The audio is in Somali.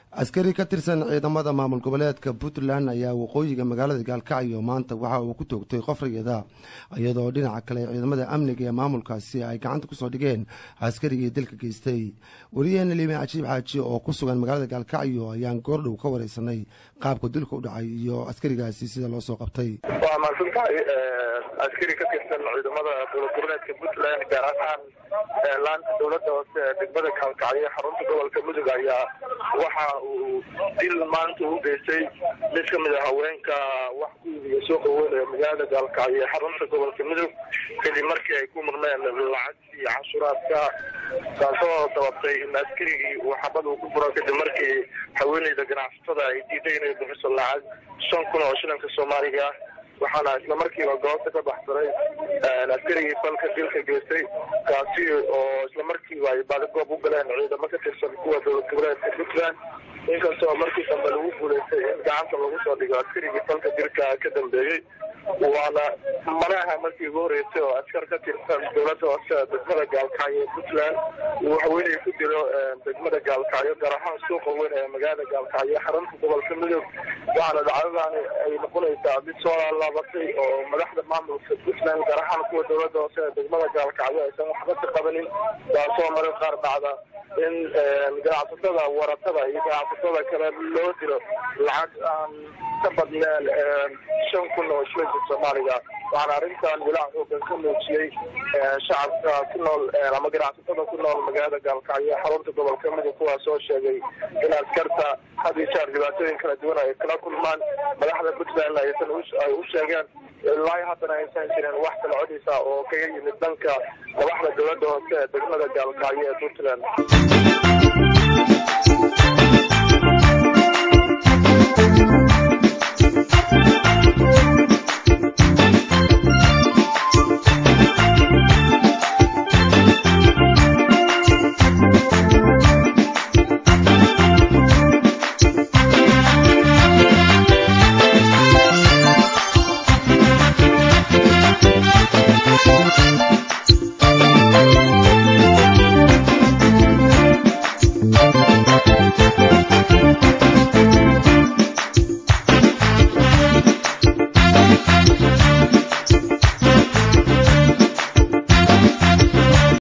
askari ka tirsan ciidamada maamul goboleedka puntland ayaa waqooyiga magaalada gaalkacyo maanta waxa uu ku toogtay qof rayada iyadoo dhinaca kale ciidamada amniga ee maamulkaasi ay gacanta kusoo dhigeen askarigii dilka geystay wariyaheena liime cajiib xaaji oo ku sugan magaalada gaalkacyo ayaan goordhow ka wareysanay qaabka dilka u dhacay iyo askarigaasi sida loo soo qabtay waa mahadsantahay askari ka tirsan ciidamada dowlad goboleedka puntland gaar ahaan laanta dowladda hoose ee degmada gaalkacyo xarunta gobolka mudug ayaa waxa uu dil maanta u geystay mid ka mid a haweenka wax ku iibiya suuqa weyn ee magaalada gaalkacyo ee xarunta gobolka mudug kadib markii ay ku murmeen lacagtii cashuraadka taasoo sababtay in askarigii uu xabad uu ku furo kadib markii haweeneyda ganacsatada ay diiday inay bixiso lacag shan kun oo shilinka soomaaliga waxaana isla markiiba goobta ka baxsaday askarigii falka dilka geystay kaasi oo isla markiiba ay baadagoob u galeen ciidamo ka tirsan kuwa dowlad goboleedka puntland inkastoo markii dambe lagu guulaystay in gacanta lagu soo dhigo askarigii falka dilka ka dambeeyey waana manaha markii ugu horeysay oo askar ka tirsan dowladda hoose degmada gaalkacyo ee puntland uu haweeney ku dilo degmada gaalkacyo gaar ahaan suuqa weyn ee magaalada gaalkacyo xarunta gobolka mudug waxaana dhacdadaani ay noqonaysaa mid soo laabatay oo madaxda maamulka puntland gaar ahaan kuwa dowladda hoose ee degmada gaalkacyo aysan waxba ka qabanin taasoo marar qaar dhacda in ganacsatada waratada iyo ganacsatada kale loo dilo lacag aan ka badneen shan kun oo shilinka soomaaliga waxaana arrintan walaac xoogan ka muujiyey shacabka ku nool ama ganacsatada ku nool magaalada gaalkacyo xarunta gobolka mudug kuwaas oo sheegay in askarta had iyo jeer dhibaatooyin kala duwan ay kala kulmaan madaxda puntland aysan ay u sheegeen ilaa haddana aysan jirin wax kala codisa oo kaga yimid dhanka madaxda dowladda hoose ee degmada gaalkacyo ee puntland